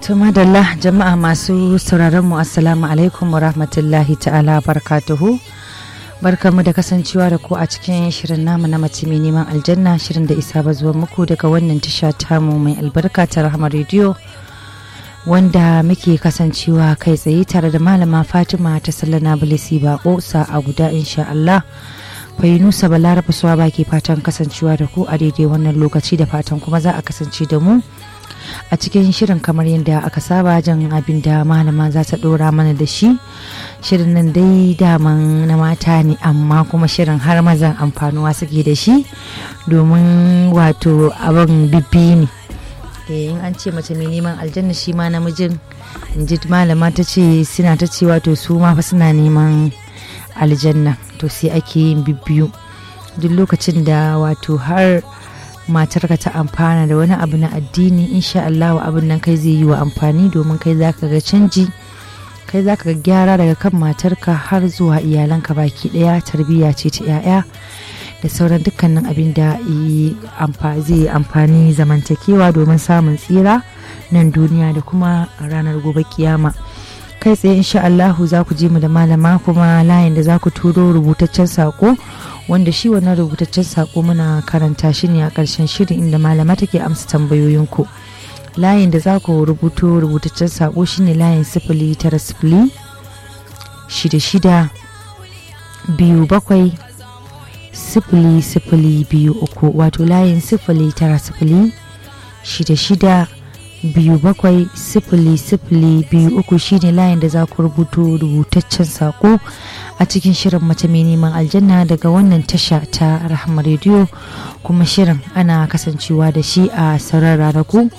madalla jama'a masu sauraron mu assalamu alaikum wa rahmatullahi ta'ala barkatuhu barkamu da kasancewa da ku a cikin shirin namu na mace mai neman aljanna shirin da isa ba zuwa muku daga wannan tasha tamu mai albarka ta rahama rediyo wanda muke kasancewa kai tsaye tare da malama fatima ta sallana bilisi bako a guda insha Allah nusa balaraba suwa baki fatan kasancewa da ku a daidai wannan lokaci da fatan kuma za a kasance da mu a cikin shirin kamar yadda aka saba jan abin da malama za ta dora mana da shi shirin nan dai daman na mata ne amma kuma shirin har mazan amfanuwa suke da shi domin wato abin bibbi ne in an ce mace mai neman aljanna shi ma namijin in ji malama ta ce suna ta ce wato su ma fa suna neman aljanna to sai ake yin bibbiyu duk lokacin da wato har matarka ta amfana da wani abu na addini insha Allah abin nan kai zai yi wa amfani domin kai zaka ga canji kai zaka ga gyara daga kan matarka har zuwa iyalanka baki daya tarbiyya ce ta 'ya'ya da sauran dukkanin abin da zai amfani zamantakewa domin samun tsira nan duniya da kuma ranar gobe kiyama kai tsaye insha Allahu za ku je mu da malama kuma layin da za ku turo rubutaccen sako wanda shi wannan rubutaccen sako muna karanta shi ne a ƙarshen shirin inda malama take amsa tambayoyinku layin da za ku rubuto rubutaccen sako shine layin sifili tara sifili shida shida biyu bakwai sifili sifili biyu uku wato layin sifili tara sifili shida shida biyu bakwai sifili sifili biyu uku shine layin da za ku rubuto rubutaccen sako a cikin shirin mace mai neman aljanna daga wannan tasha ta rahama rediyo kuma shirin ana kasancewa da shi a sauran ranaku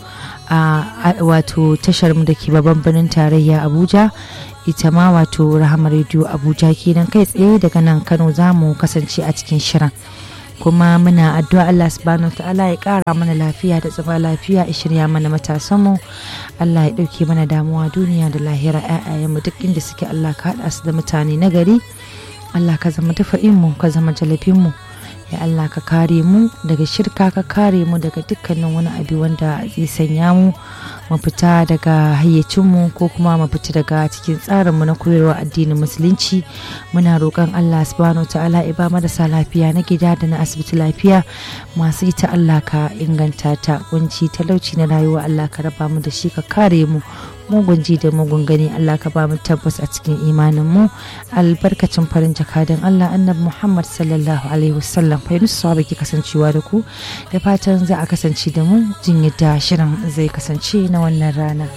a wato tashar mu da ke babban birnin tarayya abuja ita ma wato rahama rediyo abuja kenan kai tsaye daga nan kano za mu kasance a cikin shirin kuma muna addu'a Allah subhanahu ta'ala ya kara mana lafiya da zama lafiya ya shirya mana matasanmu Allah ya dauke mana damuwa duniya da lahira mu duk inda suke Allah ka haɗa su da mutane na gari Allah ka zama mu ka zama mu ya Allah ka kare mu daga shirka ka kare mu daga dukkanin wani abu wanda zai sanya mu mu fita daga hayyacinmu ko kuma mu fita daga cikin tsarinmu na koyarwa addinin musulunci muna roƙon Allah subhanahu ta'ala ya ba marasa lafiya na gida da na asibiti lafiya masu ita Allah ka inganta ta kunci talauci na rayuwa Allah ka raba mu da shi ka kare mu mugun ji da mugun gani Allah ka ba mu tabbas a cikin imanin mu albarkacin farin jakadan Allah annabi Muhammad sallallahu alaihi wasallam fa yunusu baki kasancewa da ku da fatan za a kasance da mu jin yadda shirin zai kasance na wannan rana